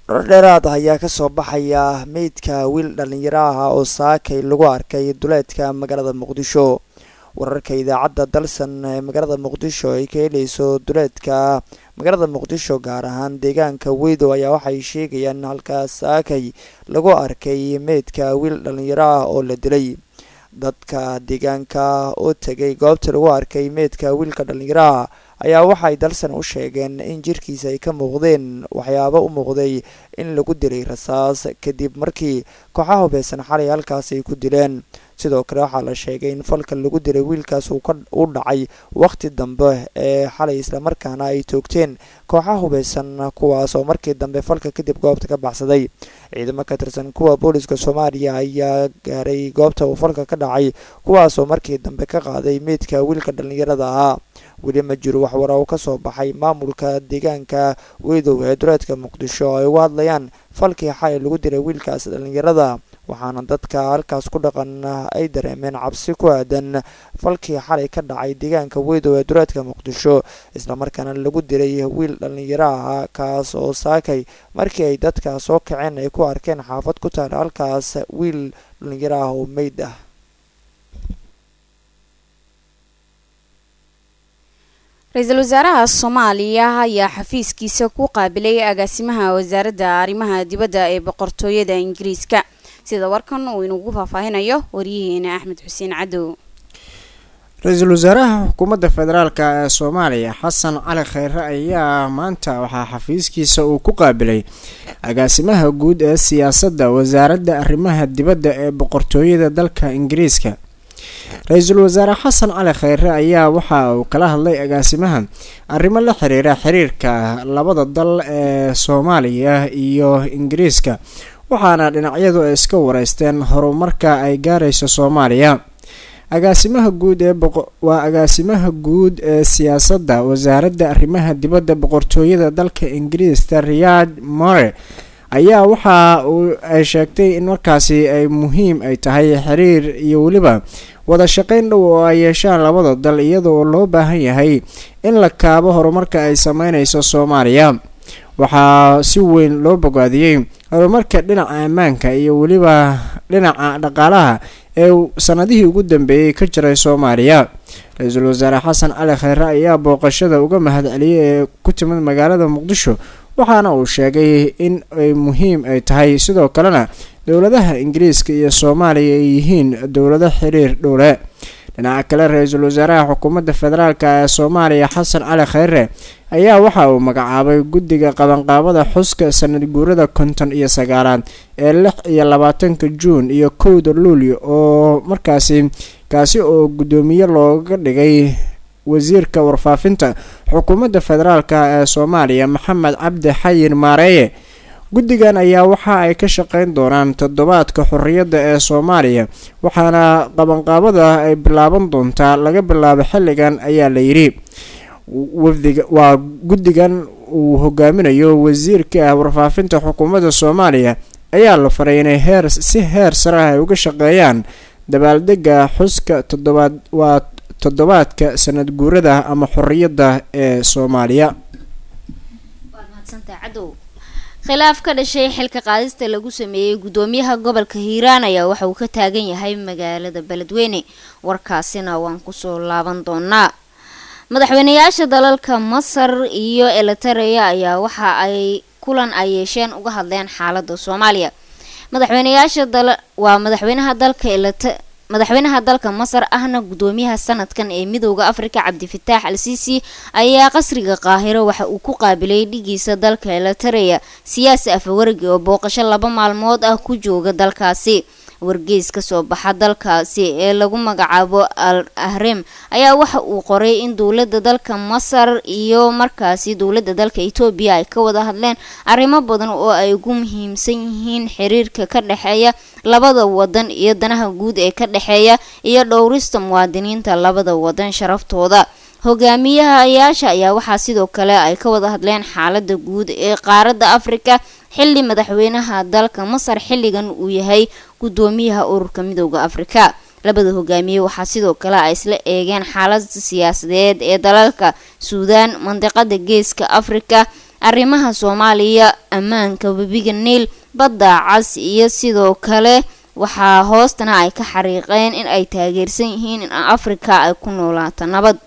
dhor dheeraad ayaa kasoo baxaya meydka wiil dhalinyaro ah oo saakay lagu arkay duleedka magaalada muqdisho wararka idaacadda dalsan ee magaalada muqdisho ay ka helayso duleedka magaalada muqdisho gaar ahaan deegaanka weydow ayaa waxay sheegayaan in halkaas saakay lagu arkay meydka wiil dhalinyaro ah oo la dilay dadka deegaanka oo tegay goobta lagu arkay meydka wiilka dhalinyaraha ayaa waxay dalsan u sheegeen in jirkiisa ay ka muuqdeen waxyaabo u muuqday in lagu dilay rasaas kadib markii kooxaha hubeysan xalay halkaas ay ku dileen sidoo kale waxaa la sheegay in falka lagu dilay wiilkaas uu u dhacay waqti dambe ee xalay islamarkaana ay toogteen kooxaha hubeysan kuwaas oo markii dambe falka kadib goobta ka baxsaday ciidamo ka tirsan kuwa booliska soomaaliya ayaa gaaray goobta uu falka ka dhacay kuwaas oo markii dambe ka qaaday meydka wiilka dhalinyarada ahaa weli ma jiro waxwara uu kasoo baxay maamulka deegaanka weydow ee duleedka muqdisho oo ay uga hadlayaan falkii xalay lagu dilay wiilkaas dhalinyarada waxaana dadka halkaas ku dhaqan ay dareemeen cabsi ku aadan falkii xalay ka dhacay deegaanka weydow ee duleedka muqdisho islamarkaana lagu dilay wiil dhalinyaro ahaa kaas oo saakay markii ay dadka soo kaceen ay ku arkeen xaafad ku taala halkaas wiil dhalinyaro ah oo meyd ah ra-iisul wasaaraha soomaaliya ayaa xafiiskiisa ku qaabilay agaasimaha wasaaradda arrimaha dibadda ee boqortooyada ingiriiska sida warkan uu inugu faahfaahinayo waryaheena axmed xuseen cadow ra-iisul wasaaraha xukuumadda federaalk ee soomaaliya xasan cali kheyre ayaa maanta waxaa xafiiskiisa uu ku qaabilay agaasimaha guud ee siyaasadda wasaaradda arrimaha dibadda ee boqortooyada dalka ingiriiska ra-iisul wasaare xasan cali kheyre ayaa waxa uu kala hadlay agaasimaha arrimo la xiriira xiriirka labada dal ee soomaaliya iyo ingiriiska waxaana dhinacyadu ay iska wareysteen horumarka ay gaarayso soomaaliya agaasimaha guud ee waa agaasimaha guud ee siyaasadda wasaaradda arrimaha dibadda boqortooyada dalka ingiriiska riyad more ayaa waxa uu ay sheegtay in markaasi ay muhiim ay tahay xiriir iyo weliba wada shaqeyn dhow oo ay yeeshaan labada dal iyadoo loo baahan yahay in la kaabo horumarka ay sameyneyso soomaaliya waxaa si weyn loo bogaadiyey horumarka dhinaca ammaanka iyo weliba dhinaca dhaqaalaha ee sanadihii ugu dambeeyey ka jiray soomaaliya ra-iisul wasaare xasan cali kheyre ayaa booqashada uga mahadceliyay ee ku timid magaalada muqdisho waxaana uu sheegay in ay muhiim ay tahay sidoo kalena dowladaha ingiriiska iyo soomaaliya ay yihiin dowlado xiriir dhowle dhinaca kale ra-iisul wasaaraha xukuumadda federaalk ee soomaaliya xasan cali kheyre ayaa waxa uu magacaabay guddiga qabanqaabada xuska sanad guurada konton iyo sagaalaad ee lix iyo labaatanka juun iyo kowda luulyo oo markaasi kaasi oo guddoomiye looga dhigay wasiirka warfaafinta xukuumadda federaalk ee soomaaliya maxamed cabdi xayin maareeye guddigan ayaa waxa ay ka shaqeyn doonaan toddobaadka xorriyadda ee soomaaliya waxaana qabanqaabada ay bilaaban doontaa laga bilaabo xilligan ayaa la yidhi wafdiga waa guddigan uu hogaaminayo wasiirka warfaafinta xukuumadda soomaaliya ayaa la faray inay heer si heer sare ah ay uga shaqeeyaan dabaaldega xuska toddobaad waa toddobaadka sanad guurada ama xorriyadda ee soomaaliya khilaaf ka dhashay xilka qaadista lagu sameeyey guddoomiyaha gobolka hiiraan ayaa waxa uu ka taagan yahay magaalada beledweyne warkaasina waan kusoo laaban doonaa madaxweyneyaasha dalalka masar iyo elitareya ayaa waxa ay kulan ay yeesheen uga hadleen xaalada soomaaliya madaxweyneyaasha waa madaxweynaha dalka madaxweynaha dalka masar ahna guddoomiyaha sanadkan ee midooda afrika cabdifitaax al siisi ayaa qasriga qaahiro waxa uu ku qaabilay dhigiisa dalka elitareya siyaasi afawargi oo booqasho laba maalmood ah ku jooga dalkaasi wargeys kasoo baxa dalkaasi ee lagu magacaabo al ahrem ayaa waxa uu qoray in dowlada dalka masar iyo markaasi dowlada dalka etoobiya ay ka wada hadleen arrimo badan oo ay ugu muhiimsan yihiin xiriirka ka dhexeeya labada wadan iyo danaha guud ee ka dhexeeya iyo dhowrista muwaadiniinta labada wadan sharaftooda hogaamiyahayaasha ayaa waxaa sidoo kale ay ka wada hadleen xaalada guud ee qaaradda afrika xilli madaxweynaha dalka masar xilligan uu yahay guddoomiyaha ururka midooda afrika labada hogaamiye waxaa sidoo kale ay isla eegeen xaalada siyaasadeed ee dalalka suudaan mandiqada geeska afrika arrimaha soomaaliya ammaanka webiga niil badda cas iyo sidoo kale waxaa hoostana ay ka xariiqeen in ay taageersan yihiin in afrika ay ku noolaato nabad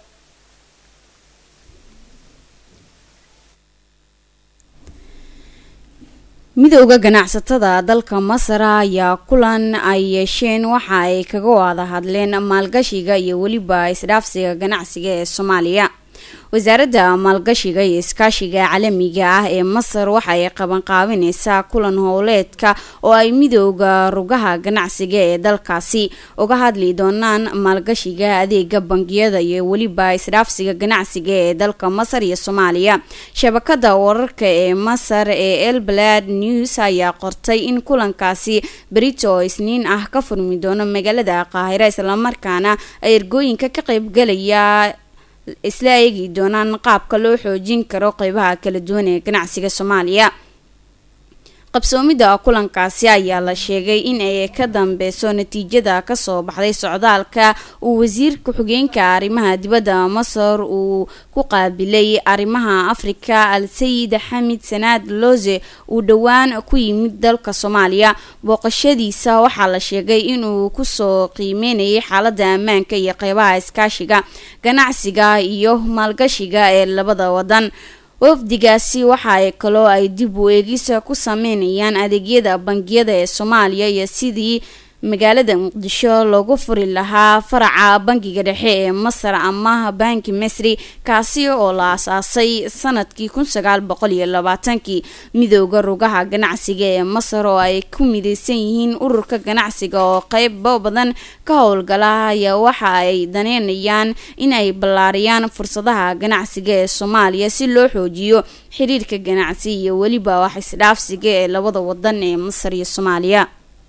midowda ganacsatada dalka masar ayaa kulan ay yeesheen waxa ay kaga wada hadleen maalgashiga iyo weliba isdhaafsiga ganacsiga ee soomaaliya wasaaradda maalgashiga iyo iskaashiga caalamiga ah ee masar waxa ay qabanqaabineysaa kulan howleedka oo ay midooda rugaha ganacsiga ee dalkaasi uga hadli doonaan maalgashiga adeega bangiyada iyo weliba isdhaafsiga ganacsiga ee dalka masar iyo soomaaliya shabakada wararka ee masar ee elbalad news ayaa qortay in kulankaasi berito oo isniin ah ka furmi doono magaalada qaahira islamarkaana ay ergooyinka ka qaybgalaya isla eegi doonaan qaabka loo xoojin karo qeybaha kala duwan ee ganacsiga soomaaliya qabsoomida kulankaasi ayaa la sheegay in ay ka dambeyso natiijada kasoo baxday socdaalka uu wasiir ku-xigeenka arrimaha dibadda masar uu ku qaabilay arrimaha afrika al sayid xamid sanaad loze uu dhowaan ku yimid dalka soomaaliya booqashadiisa waxaa la sheegay inuu kusoo qiimeynayay xaalada ammaanka iyo qeybaha iskaashiga ganacsiga iyo maalgashiga ee labada wadan wafdigaasi waxa ay kaloo ay dib u eegisa ku sameynayaan adeegyada bangiyada ee soomaaliya iyo sidii magaalada muqdisho loogu furi lahaa faraca bangiga dhexe ee masar ama banki masri kaasi oo la asaasay sanadkii kun sagaal boqol iyo labaatankii midooda rugaha ganacsiga ee masar oo ay ku mideysan yihiin ururka ganacsiga oo qeybo badan ka howlgala ayaa waxa ay daneynayaan in ay ballaariyaan fursadaha ganacsiga ee soomaaliya si loo xoojiyo xiriirka ganacsi iyo weliba wax isdhaafsiga ee labada wadan ee masar iyo soomaaliya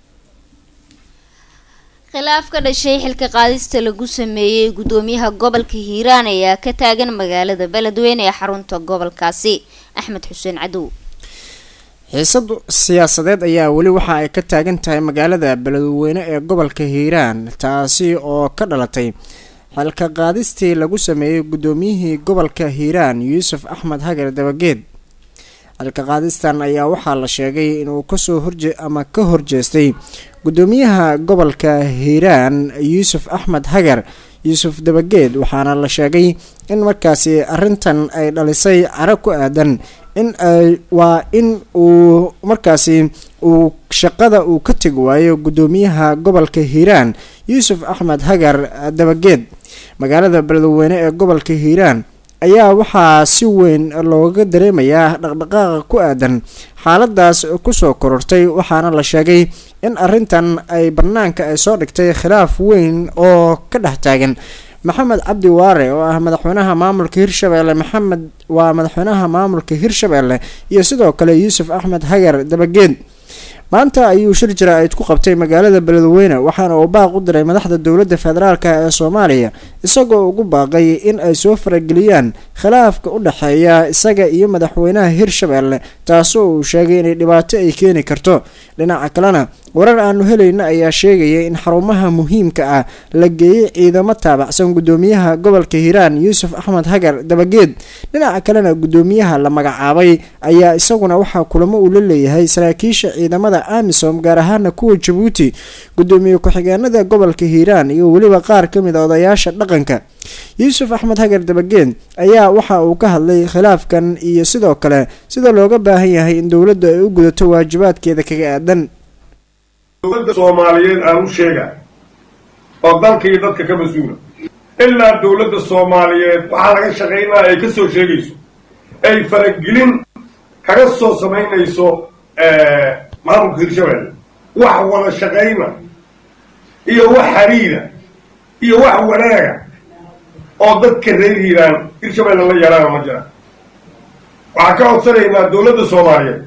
khilaaf ka dhashay xilka qaadista lagu sameeyey gudoomiyaha gobolka hiiraan ayaa ka taagan magaalada beledweyne ee xarunta gobolkaasi axmed xuseen cadow xiisad siyaasadeed ayaa weli waxa ay ka taagan tahay magaalada beledweyne ee gobolka hiiraan taasi oo ka dhalatay xilka qaadistii lagu sameeyey gudoomiyihii gobolka hiiraan yuusuf axmed hagar dabageed xilka qaadistan ayaa waxaa la sheegay inuu kasoo horje ama ka horjeestay gudoomiyaha gobolka hiiraan yuusuf axmed hagar yuusuf dabageed waxaana la sheegay in markaasi arintan ay dhalisay caro ku aadan in ay waa in uu markaasi uu shaqada uu ka tegi waayo gudoomiyaha gobolka hiiraan yuusuf axmed hagar dabageed magaalada beledweyne ee gobolka hiiraan ayaa waxaa si weyn looga dareemayaa dhaqdhaqaaqa ku aadan xaaladaas kusoo korortay waxaana la sheegay in arintan ay banaanka ay soo dhigtay khilaaf weyn oo ka dhex taagan maxamed cabdi waare oo ah madaxweynaha maamulka hirshabeelle maxamed waa madaxweynaha maamulka hirshabeelle iyo sidoo kale yuusuf axmed hagar dabageed maanta ayuu shir jara-id ku qabtay magaalada beledweyne waxaana uu baaq u diray madaxda dowladda federaalk ee soomaaliya isagoo ugu baaqay in ay soo farageliyaan khilaafka u dhexeeya isaga iyo madaxweynaha hirshabeelle taasoo uu sheegay inay dhibaato ay keeni karto dhinaca kalena warar aanu helayna ayaa sheegaya in xarumaha muhiimka ah la geeyey ciidamo taabacsan gudoomiyaha gobolka hiiraan yuusuf axmed hagar dabageed dhinaca kalena gudoomiyaha la magacaabay ayaa isaguna waxaa kulamo uu la leeyahay saraakiisha ciidamada amisom gaar ahaana kuwa jabuuti gudoomiye ku-xigeenada gobolka hiiraan iyo weliba qaar ka mid a odayaasha dhaqanka yuusuf axmed hagar dabageed ayaa waxa uu ka hadlay khilaafkan iyo sidoo kale sida looga baahan yahay in dowladdu ay u gudato waajibaadkeeda kaga aadan dowladda soomaaliyeed aan u sheega oo dalka iyo dadka ka mas-uula ilaa dowladda soomaaliyeed waxaa laga shaqaynaya ay ka soo sheegayso ay faragelin kaga soo samaynayso maamulka hirshabelle wax wada shaqayna iyo wax xariira iyo wax wanaaga oo dadka reer hiiraan hirshabelle la yaraana ma jiraan waxaan ka codsanaynaa dowladda soomaaliyeed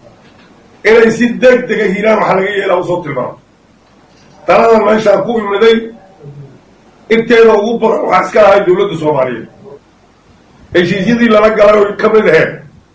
inay si deg dega hiiraan waxaa laga yeelaa usoo tilmaamo taladan meeshaa ku imiday inteeda ugu badan waxaa iska lahay dowladda soomaaliyeed heshiisyadii lala galay oy ka mid aheed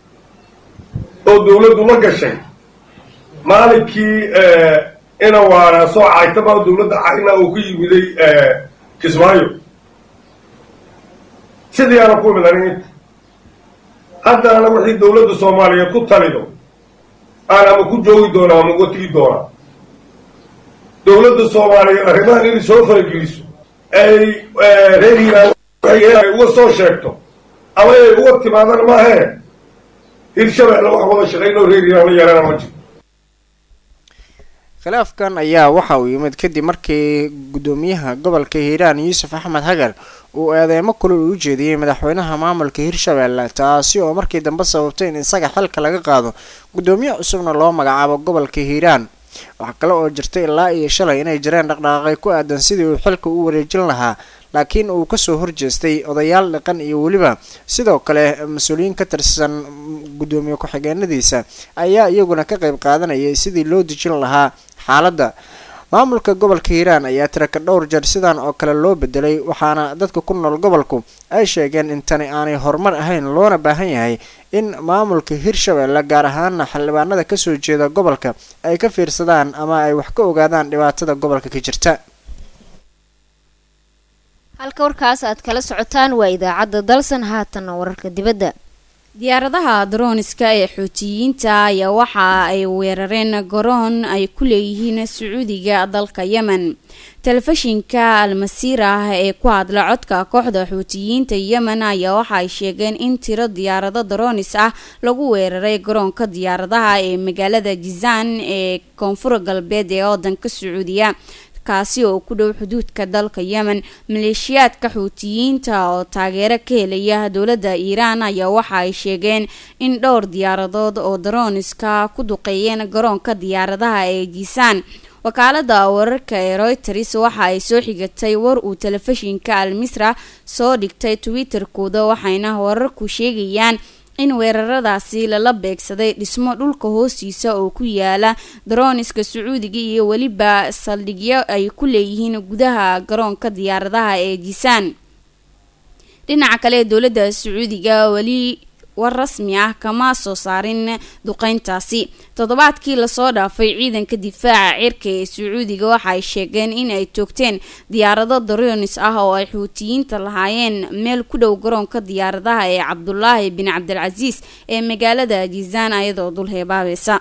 oo dowladdu la gashay maalinkii ina waana soo caytama dowladda cayna uu ku yimiday kismaayo sidii aana ku imid anig inta haddana wixii dowladda soomaaliyeed ku talido aan ama ku joogi doonaa ama uga tigi doonaa dowladda soomaaliyeed arrimahan inay soo farageliso ay reer hiiraan ay uga soo sheegto ama ay uga timaadana maahee hirshabeelle wax wada shaqaynoo reer hiiraan la yeelana ma jiro khilaafkan ayaa waxa uu yimid kadib markii guddoomiyaha gobolka hiiraan yuusuf axmed hagar uu eedeymo kulul u jeediyey madaxweynaha maamulka hirshabeelle taasi oo markii dambe sababtay in isaga xilka laga qaado guddoomiye cusubna loo magacaabo gobolka hiiraan waxaa kale oo jirtay ilaa iyo shalay inay jireen dhaqdhaqaaqay ku aadan sidii uu xilka u wareejin lahaa laakiin uu kasoo horjeestay odayaal dhaqan iyo weliba sidoo kale mas-uuliyiin ka tirsan guddoomiye ku-xigeenadiisa ayaa iyaguna ka qayb qaadanayay sidii loo dejin lahaa xaaladda maamulka gobolka hiiraan ayaa tiraka dhowr jeer sidan oo kale loo bedelay waxaana dadka ku nool gobolku ay sheegeen in tani aanay horumar ahayn loona baahan yahay in maamulka hirshabeelle gaar ahaana xildhibaanada kasoo jeeda gobolka ay ka fiirsadaan ama ay wax ka ogaadaan dhibaatada gobolka ka jirta halka warkaas aad kala socotaan waa idaacadda dalsan haatanna wararka dibadda diyaaradaha darooniska ee xuutiyiinta ayaa waxa ay weerareen garoon ay ku leeyihiin sacuudiga dalka yemen telefishinka almasiir ah ee ku hadla codka kooxda xuutiyiinta yemen ayaa waxa ay sheegeen in tiro diyaarado daroonis ah lagu weeraray garoonka diyaaradaha ee magaalada jizaan ee koonfur galbeed ee wadanka sacuudiya kaasi oo ku dhow xuduudka dalka yemen maleeshiyaadka xuutiyiinta oo taageero ka helaya dowladda iiraan ayaa waxa ay sheegeen in dhowr diyaaradood oo darooniska ku duqeeyeen garoonka diyaaradaha ee jisaan wakaalada wararka ee reuters waxa ay soo xigatay war uu telefishinka al misra soo dhigtay twitter-kooda waxayna wararku sheegayaan in weeraradaasi lala beegsaday dhismo dhulka hoostiisa oo ku yaala darooniska sacuudiga iyo weliba saldhigyo ay ku leeyihiin gudaha garoonka diyaaradaha ee jisaan dhinaca kale dowladda sacuudiga weli war rasmi ah kama soo saarin duqeyntaasi toddobaadkii lasoo dhaafay ciidanka difaaca cirka ee sacuudiga waxa ay sheegeen in ay toogteen diyaarado daroonis ah oo ay xuutiyiinta lahaayeen meel ku dhow garoonka diyaaradaha ee cabdulaahi bin cabdilcasiis ee magaalada jizaan ayadoo dul heebaabaysa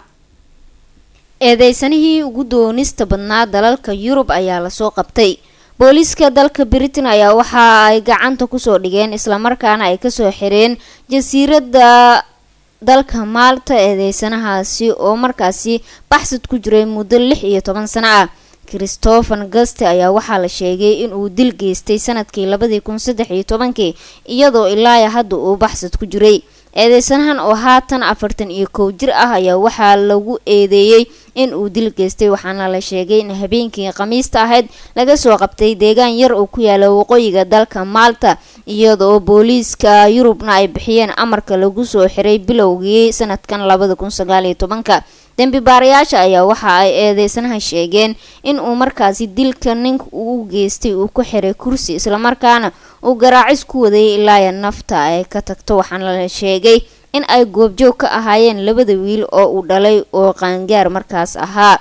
eedeysanihii ugu doonista badnaa dalalka yurub ayaa lasoo qabtay booliiska dalka britain ayaa waxa ay gacanta kusoo dhigeen islamarkaana ay kasoo xireen jasiiradda dalka maalta eedeysanahaasi oo markaasi baxsad ku jiray muddo lix iyo toban sano ah christopher gaste ayaa waxaa la sheegay inuu dil geystay sanadkii labadii kun saddex iyo tobankii iyadoo ilaaya hadda uu baxsad ku jiray eedeysanahan oo haatan afartan iyo kow jir ah ayaa waxaa lagu eedeeyey in uu dil geystay waxaana la sheegay in habeenkii khamiista ahayd laga soo qabtay deegaan yar oo ku yaala waqooyiga dalka maalta iyadoo booliiska yurubna ay bixiyeen amarka lagu soo xiray bilowgii sanadkan labada kun sagaaliyo tobanka dembi baarayaasha ayaa waxa ay eedeysanaha sheegeen in uu markaasi dilka ninka uu geystay uu ku xiray kursi islamarkaana uu garaacis ku waday ilaaya nafta ay ka tagto waxaana la sheegay in ay goobjoog ka ahaayeen labada wiil oo uu dhalay oo qaangaar markaas ahaa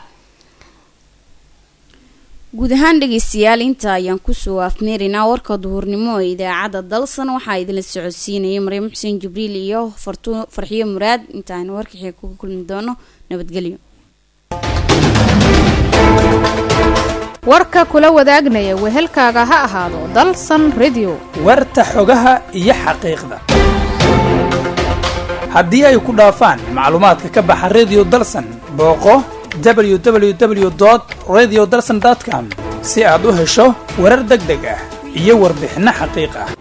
guud ahaan dhegeystayaal inta ayaan kusoo afmeeraynaa warka duhurnimo ee idaacadda dalsan waxaa idinla socodsiinayay maryam xuseen jibriil iyo farxiyo muraad intaaynu warkaxii kuga kulmi doono nabadgelyo warka kula wadaagaya wehelkaaga ha ahaado dalsan redio warta xogaha iyo xaqiiqda haddii ay ku dhaafaan macluumaadka ka baxa redio dalsan booqo www radio dalsan com si aad u hesho warar deg deg ah iyo warbixinno xaqiiq ah